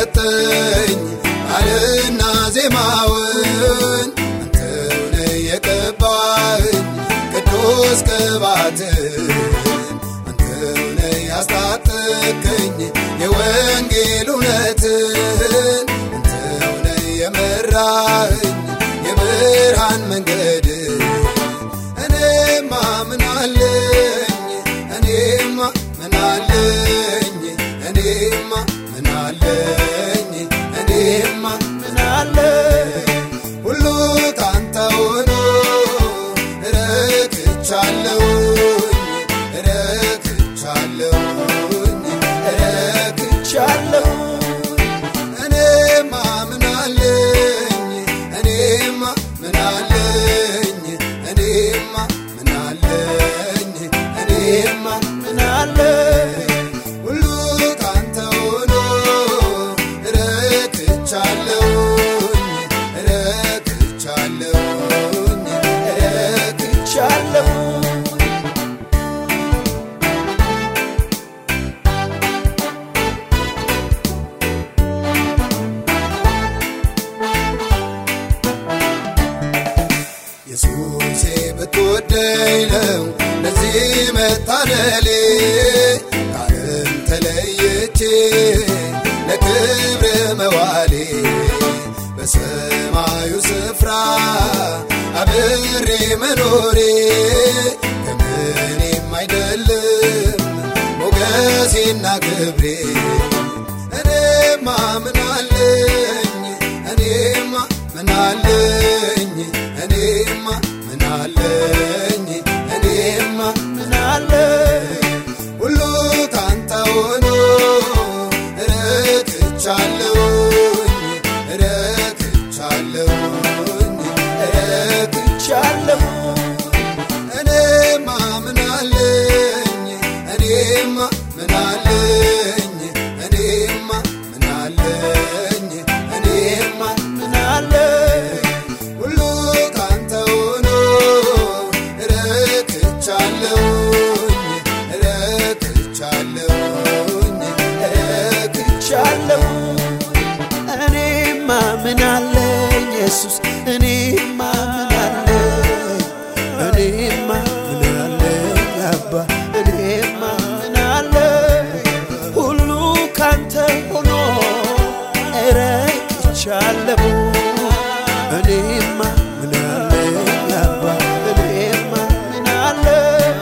የሰጠኝ ቃልና ዜማውን አንተውነ የቀባኝ ቅዱስ ቅባትን አንተውነ ያስታጠቀኝ የወንጌል እውነትን አንተውነ የመራኝ የብርሃን መንገድ እኔማ ምናለኝ እኔማ ምናለኝ እኔማ ምናለኝ እኔማ ምናለኝ ሁሉ ካንተ ሆኖ ረክቻለሁኝ ረክቻለሁኝ ረክቻለሁኝ እኔማ ምናለኝ እኔማ ምናለኝ እኔማ ምናለኝ እኔማ ምናለኝ ሁሉ ካንተ ሆኖ ረክቻለሁኝ ረክቻለሁኝ ረክቻለሁኝ ኢየሱሴ ብትወደኝ ነው ለዚህ መታደሌ ከዓለም ተለይቼ ለክብር መዋሌ በሰማዩ ስፍራ አብሬ መኖሬ ከምኔም አይደለም ሞገሴና ክብሬ እኔማ ምናለኝ እኔማ ምናለኝ እኔማ ምናለኝ እኔማ ምናለኝ ሁሉ ካንተ ሆኖ ረክቻለሁኝ ረክቻለሁኝ ረክቻለሁኝ እኔማ ምናለኝ እኔማ ምናለኝ እኔማ ምናለኝ እኔማ ምናለኝ ሁሉ ካንተ ሆኖ ረክቻለሁኝ ረክቻለሁኝ ረክቻለሁኝ እኔማ ምናለኝ ኢየሱስ እኔማ ምናለኝ እኔማ ምናለኝ አባ እኔማ ምናለኝ ሁሉ ካንተ ሆኖ እረክቻለሁ እኔማ ምናለኝ አባ እኔማ ምናለኝ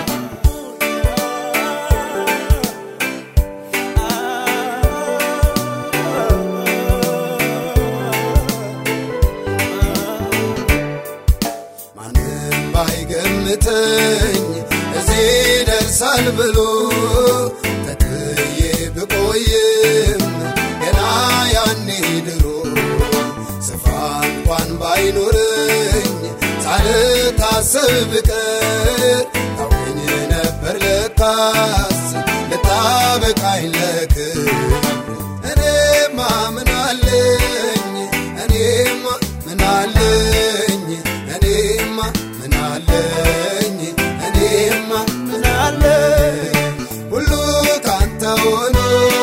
ማንም ባይገምተኝ እዚህ ደርሳል ብሎ ተጥዬ ብቆይም ገና ያኔ ድሮ ስፍራ እንኳን ባይኖረኝ ሳልታሰብ ብቀር ታውቀኝ ነበር ለካስ ልታበቃኝ ለክብር እኔማ ምናለኝ እኔማ ምናለኝ እኔማ ምናለኝ እኔማ ምናለኝ ሁሉ ካንተ ሆኖ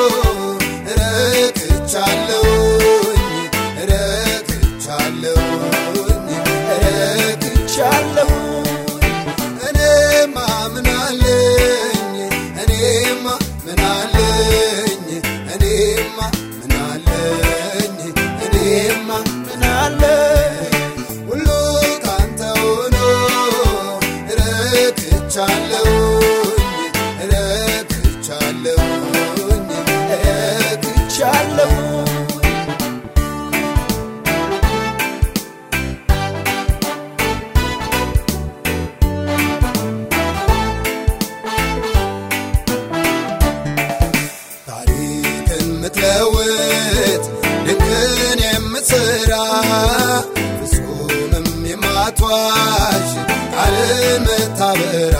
ረክቻለሁኝ ረክቻለሁኝ ረክቻለሁኝ እኔማ ምናለኝ እኔማ ምናለኝ እኔማ ምናለኝ እኔማ ምናለኝ ሁሉ ካንተ ሆኖ ረክቻለሁኝ ረክቻለሁኝ ረክቻለሁኝ ታሪክን ምትለውጥ ድንቅን የምትሠራ ፍጹምም የማትዋሽ ቃልን ምታበራ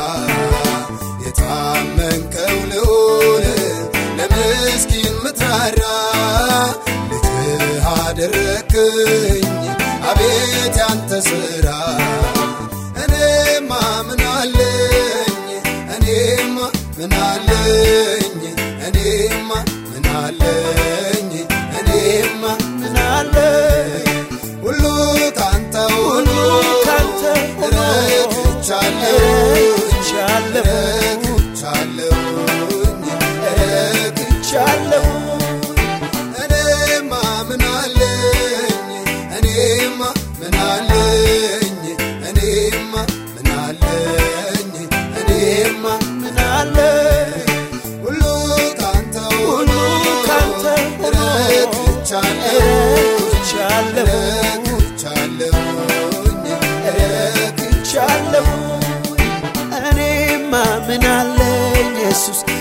የታመንከው ልዑል ለምስኪን ምትራራ ልጅህ አደረክኝ አቤት ያንተ ሥራ እኔማ ምናለኝ እኔማ ምናለኝ እኔማ ምናለኝ ኢየሱስ